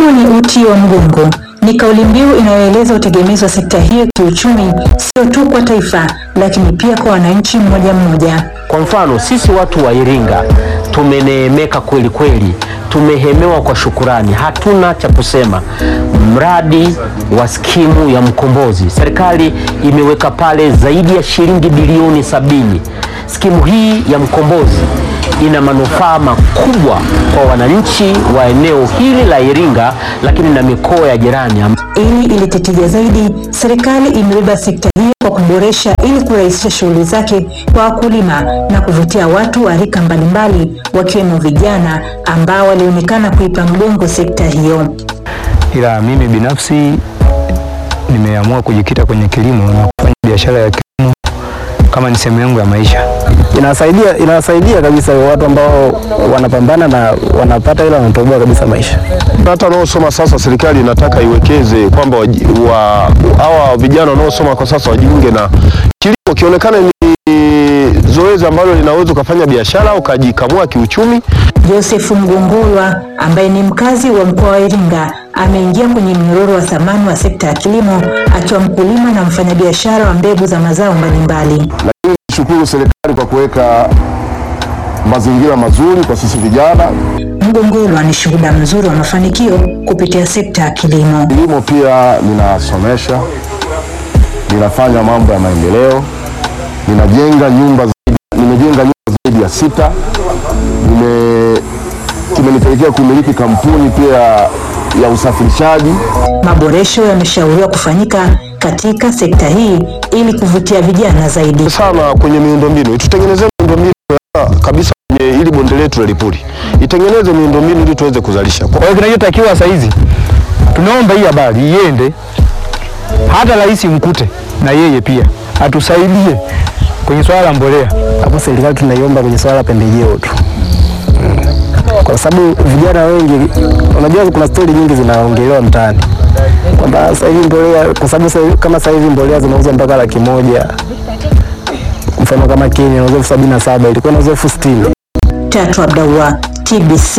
Kilimo ni uti wa mgongo, ni kauli mbiu inayoeleza utegemezi wa sekta hiyo kiuchumi, sio tu kwa taifa, lakini pia kwa wananchi mmoja mmoja. Kwa mfano sisi watu wa Iringa tumeneemeka kweli kweli, tumehemewa kwa shukurani, hatuna cha kusema. Mradi wa skimu ya Mkombozi, serikali imeweka pale zaidi ya shilingi bilioni sabini. Skimu hii ya Mkombozi ina manufaa makubwa kwa wananchi wa eneo hili la Iringa, lakini na mikoa ya jirani. Ili ilete tija zaidi, serikali imebeba sekta hiyo kwa kuboresha ili kurahisisha shughuli zake kwa wakulima na kuvutia watu wa rika mbalimbali wakiwemo vijana ambao walionekana kuipa mgongo sekta hiyo. ila mimi binafsi nimeamua kujikita kwenye kilimo na kufanya biashara ya kilimo kama ni sehemu yangu ya maisha. inawasaidia inawasaidia kabisa watu ambao wanapambana na wanapata ila wanatoboa kabisa maisha. Hata wanaosoma sasa, serikali inataka iwekeze kwamba waji- wa- hawa vijana wanaosoma kwa sasa wajiunge na kilimo, kionekane ni zoezi ambalo linaweza ukafanya biashara ukajikamua kiuchumi. Joseph Mgongolwa ambaye ni mkazi wa mkoa wa Iringa ameingia kwenye mnyororo wa thamani wa sekta ya kilimo akiwa mkulima na mfanyabiashara wa mbegu za mazao mbalimbali. Lakini nishukuru serikali kwa kuweka mazingira mazuri kwa sisi vijana. Mgongolwa ni shuhuda mzuri wa mafanikio kupitia sekta ya kilimo. Kilimo pia ninasomesha, ninafanya mambo ya maendeleo, ninajenga nyumba zaidi, nimejenga nyumba zaidi ya sita, nime kimenipelekea kumiliki kampuni pia ya usafirishaji. Maboresho yameshauriwa kufanyika katika sekta hii ili kuvutia vijana zaidi. sana kwenye miundombinu, tutengenezee miundombinu ya kabisa kwenye hili bonde letu la Lipuli, itengeneze miundombinu ili tuweze kuzalisha. Kwa hiyo kinachotakiwa saa hizi tunaomba hii habari iende hata rais mkute na yeye pia atusaidie kwenye swala la mbolea. Hapo serikali tunaiomba kwenye swala la pembejeo tu, Mm. kwa sababu vijana wengi, unajua kuna stori nyingi zinaongelewa mtaani kwamba sasa hivi mbolea, kwa sababu sasa hivi- kama sasa hivi mbolea zinauzwa mpaka laki moja mfano kama Kenya inauzwa elfu sabini na saba ilikuwa inauzwa elfu sitini Tatu Abdallah, TBC.